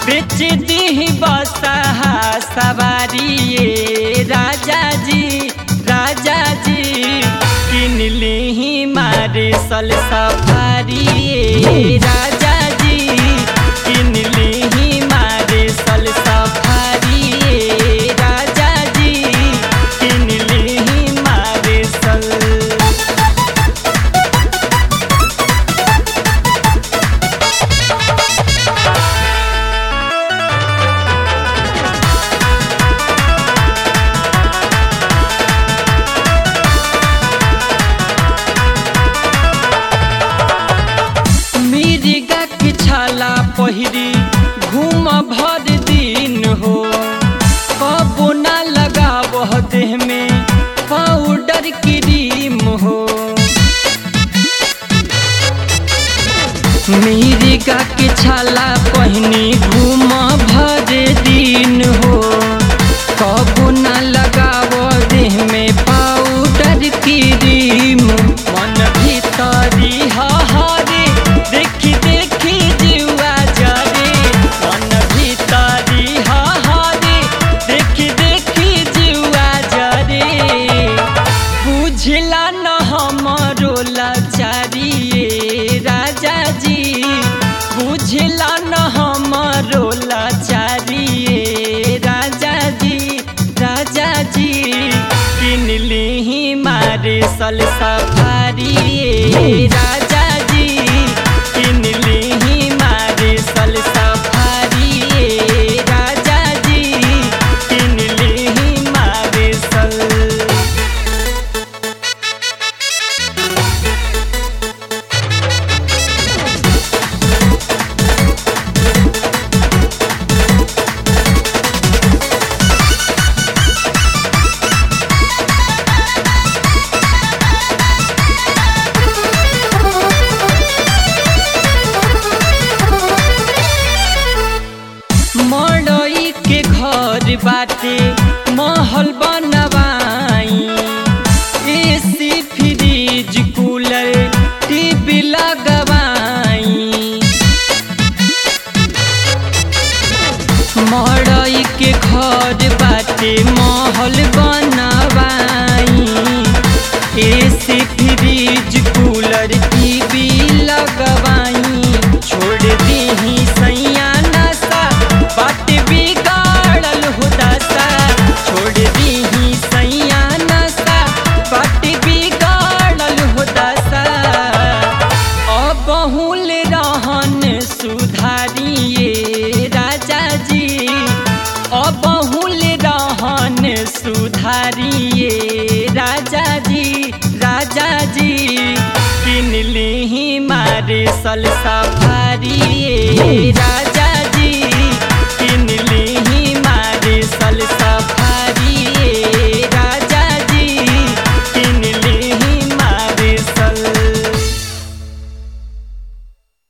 बेच दी बसहा सवारी ये राजा जी राजा जी किन ली मारे सल सफारी ये राजा जी किन ली मारे सल सफारी ये राजा जी किन ली मारे सल मिर्गा के छाला पहिरी घूम भर दिन हो कबो ना लगाव देह में पाउडर क्रीम हो मिर्गा के छाला पहिनी घूम भर दिन हो कबो ना लगाव देह में पाउडर क्रीम मन भीतरी हरे देखी देखी जुआ जरे मन भीतरी हरे देखी देखी जुआ जरे बुझला न हमरो लाचारी ये राजा जी बुझला न हमरो लाचारी ये राजा जी राजा जी किन ली मारे सल सफारी ये राजा जी किन ली मारे सल सफारी ये राजा जी किन ली मारे सल मड़ई के घर बाटे महल बनवाई एसी फ्रिज कूलर टीवी लगवाई मड़ई के घर बाटे महल बनवाई एसी फ्रिज कूलर टीवी लगवाई छोड़ दी सैया नशा बाट बिगाड़ल हो दशा छोड़ दी सैया नशा बाट बिगाड़ल हो दशा अबहुल रहन सुधारिए राजा जी अबहुल रहन सुधारिए राजा जी राजा जी किन ली मारे सल सफारी ये राजा